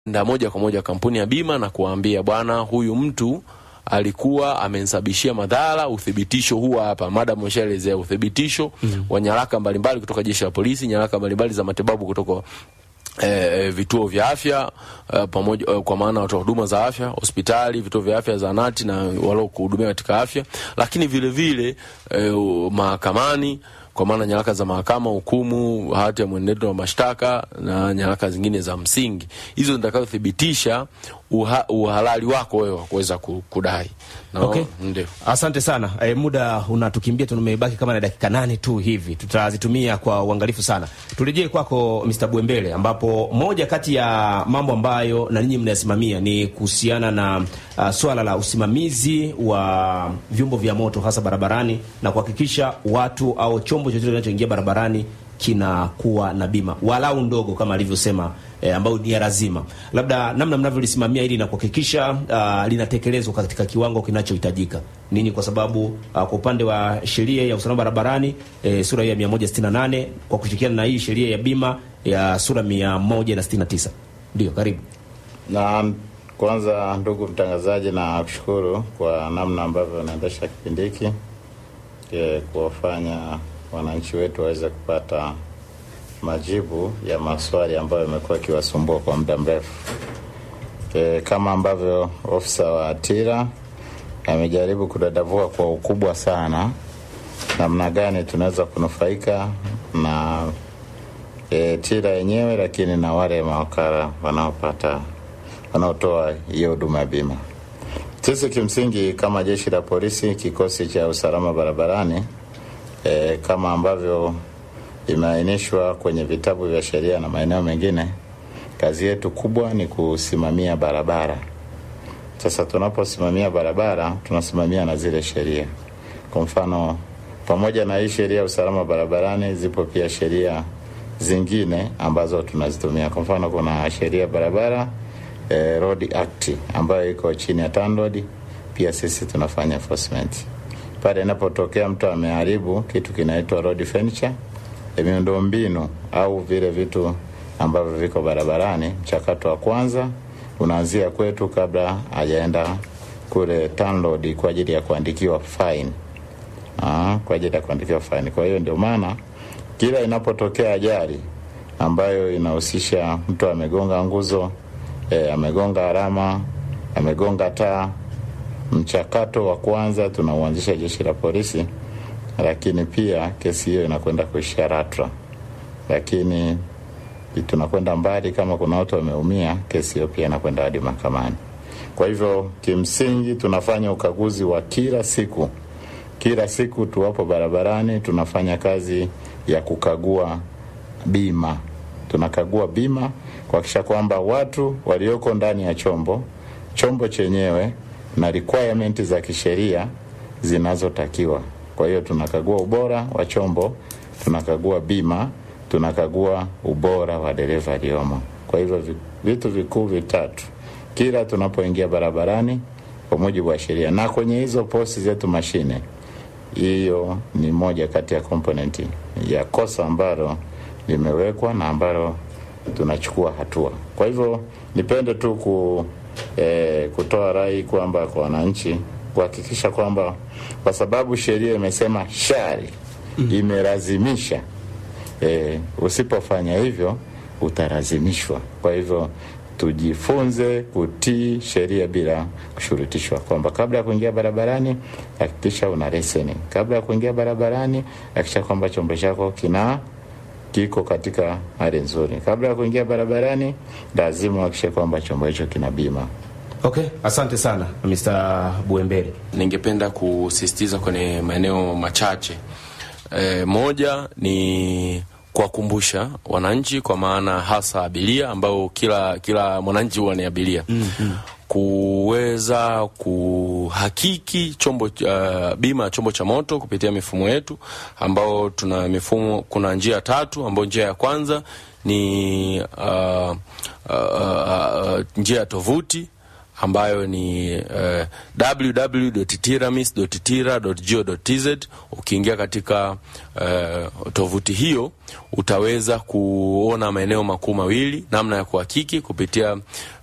nda moja kwa moja kampuni ya bima na kuwaambia bwana, huyu mtu alikuwa amenisababishia madhara. Uthibitisho huwa hapa, madam ameshaelezea uthibitisho mm. wa nyaraka mbalimbali kutoka jeshi la polisi, nyaraka mbalimbali za matibabu kutoka E, vituo vya afya e, pamoja e, kwa maana watoa huduma za afya, hospitali, vituo vya afya, zahanati na walio kuhudumia katika afya, lakini vile vile e, mahakamani kwa maana nyaraka za mahakama, hukumu, hati ya mwenendo wa mashtaka na nyaraka zingine za msingi, hizo zitakazothibitisha uha, uhalali wako wewe wa kuweza kudai no, okay. Ndio, asante sana. E, muda unatukimbia, tumebaki kama na dakika nane tu hivi, tutazitumia kwa uangalifu sana. Turejee kwako Mr. Bwembele, ambapo moja kati ya mambo ambayo na ninyi mnayasimamia ni kuhusiana na uh, swala la usimamizi wa vyombo vya moto hasa barabarani na kuhakikisha watu au chombo chochote kinachoingia barabarani kinakuwa na bima walau ndogo kama alivyosema eh, ambayo ni ya lazima. Labda namna mnavyolisimamia hili na kuhakikisha uh, linatekelezwa katika kiwango kinachohitajika ninyi, kwa sababu uh, kwa upande wa sheria ya usalama barabarani eh, sura ya 168 kwa kushirikiana na hii sheria ya bima ya sura 169. Ndio, karibu. Na kwanza, ndugu mtangazaji, na kushukuru kwa namna ambavyo unaendesha kipindi hiki kuwafanya wananchi wetu waweze kupata majibu ya maswali ambayo yamekuwa akiwasumbua kwa muda mrefu. E, kama ambavyo ofisa wa TIRA amejaribu kudadavua kwa ukubwa sana namna gani tunaweza kunufaika na e, TIRA yenyewe, lakini na wale mawakala wanaopata wanaotoa hiyo huduma ya bima. Sisi kimsingi kama jeshi la polisi, kikosi cha usalama barabarani E, kama ambavyo imeainishwa kwenye vitabu vya sheria na maeneo mengine, kazi yetu kubwa ni kusimamia barabara. Sasa tunaposimamia barabara, tunasimamia na zile sheria. Kwa mfano, pamoja na hii sheria ya usalama barabarani, zipo pia sheria zingine ambazo tunazitumia. Kwa mfano, kuna sheria barabara e, Road Act ambayo iko chini ya TANROADS, pia sisi tunafanya enforcement pale inapotokea mtu ameharibu kitu kinaitwa road furniture, miundo mbinu au vile vitu ambavyo viko barabarani. Mchakato wa kwanza unaanzia kwetu kabla hajaenda kule TANROADS kwa ajili ya kuandikiwa fine. Aa, kwa ajili ya kuandikiwa fine. Kwa hiyo ndio maana kila inapotokea ajali ambayo inahusisha mtu amegonga nguzo, e, amegonga alama, amegonga taa mchakato wa kwanza tunauanzisha jeshi la polisi, lakini pia kesi hiyo inakwenda kuishia LATRA, lakini tunakwenda mbali. Kama kuna watu wameumia, kesi hiyo pia inakwenda hadi mahakamani. Kwa hivyo kimsingi tunafanya ukaguzi wa kila siku, kila siku tuwapo barabarani, tunafanya kazi ya kukagua bima. Tunakagua bima kuhakikisha kwamba watu walioko ndani ya chombo, chombo chenyewe na requirement za kisheria zinazotakiwa. Kwa hiyo tunakagua ubora wa chombo, tunakagua bima, tunakagua ubora wa dereva aliyomo. Kwa hivyo vitu vikuu vitatu kila tunapoingia barabarani kwa mujibu wa sheria, na kwenye hizo posti zetu mashine, hiyo ni moja kati ya komponenti ya kosa ambalo limewekwa na ambalo tunachukua hatua. Kwa hivyo nipende tu ku E, kutoa rai kwamba kwa wananchi kuhakikisha kwamba kwa sababu sheria imesema shari mm, imelazimisha e, usipofanya hivyo utalazimishwa. Kwa hivyo tujifunze kutii sheria bila kushurutishwa, kwamba kabla ya kuingia barabarani hakikisha una leseni. Kabla ya kuingia barabarani hakikisha kwamba chombo chako kina kiko katika hali nzuri. Kabla ya kuingia barabarani, lazima uhakikishe kwamba chombo hicho kina bima. Okay, asante sana Mr. Buembele. Ningependa kusisitiza kwenye maeneo machache. E, moja ni kuwakumbusha wananchi, kwa maana hasa abiria ambao kila kila mwananchi huwa ni abiria mm -hmm. kuweza kuhakiki chombo uh, bima ya chombo cha moto kupitia mifumo yetu ambao tuna mifumo. Kuna njia tatu, ambayo njia ya kwanza ni uh, uh, uh, njia ya tovuti ambayo ni uh, www.tiramis.tira.go.tz. Ukiingia katika uh, tovuti hiyo utaweza kuona maeneo makuu mawili, namna ya kuhakiki kupitia